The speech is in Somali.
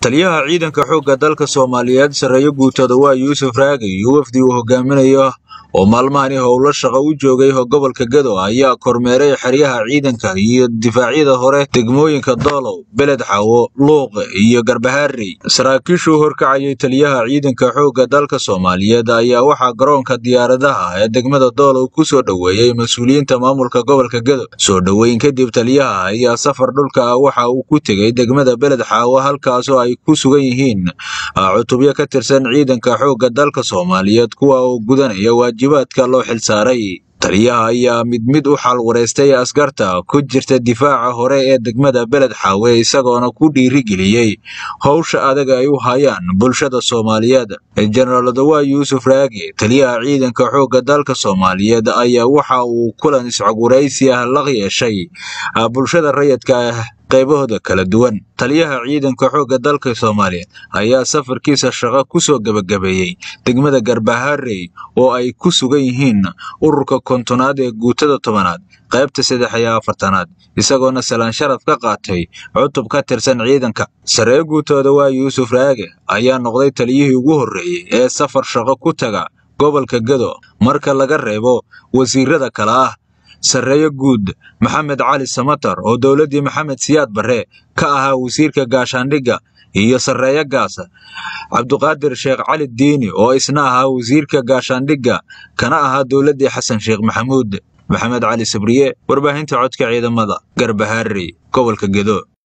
taliyaha ciidanka xoogga dalka soomaaliyeed sarreeyo guutada waa yuusuf raagi iyo wafdi uu hogaaminayo oo maalmahani howlo shaqo u joogay gobolka gedo ayaa kormeeray xeryaha ciidanka iyo difaacyada hore degmooyinka doolow beled xawo luuq iyo garbahaarey saraakiishuu horkacayay taliyaha ciidanka xoogga dalka soomaaliyeed ayaa waxaa garoonka diyaaradaha ee degmada doolow ku soo dhoweeyey mas-uuliyiinta maamulka gobolka gedo soo dhoweyn kadib taliyaha ayaa safar dhulka ah waxa uu ku tegey degmada beled xaawo halkaasoo ay ku sugan yihiin cutubyo ka tirsan ciidanka xoogga dalka soomaaliyeed kuwa oo gudanaya waajibaadka loo xilsaaray taliyaha ayaa mid mid u xal wareystay askarta ku jirta difaaca hore ee degmada beled xaawe isagoona ku dhiirigeliyey howsha adag ay u hayaan bulshada soomaaliyeed jenaraal dawaa yuusuf raagi taliyaha ciidanka xoogga dalka soomaaliyeed ayaa waxa uu kulan iscogwaraysi ah la yeeshay bulshada rayidka ah qaybahooda kala duwan taliyaha ciidanka xoogga dalka soomaaliyeed ayaa safarkiisa shaqo ku soo gebagabeeyey degmada garbaharey oo ay ku sugan yihiin ururka kontonaad ee guutada tobanaad qaybta saddex iyo afartanaad isagoona salaan sharaf ka qaatay cutub ka tirsan ciidanka saree guutooda waa yuusuf raage ayaa noqday taliyihii ugu horreeyey ee safar shaqo ku taga gobolka gedo marka laga reebo wasiirada kale ah sarreeyo guud maxamed cali samatar oo dowladdii maxamed siyaad barre ka ahaa wasiirka gaashaandhigga iyo sarreeyo gaasa cabduqaadir sheekh cali diini oo isna ahaa wasiirka gaashaandhigga kana ahaa dowladdii xasan sheekh maxamuud maxamed cali sabriye warbaahinta codka ciidamada garbahaarey gobolka gedo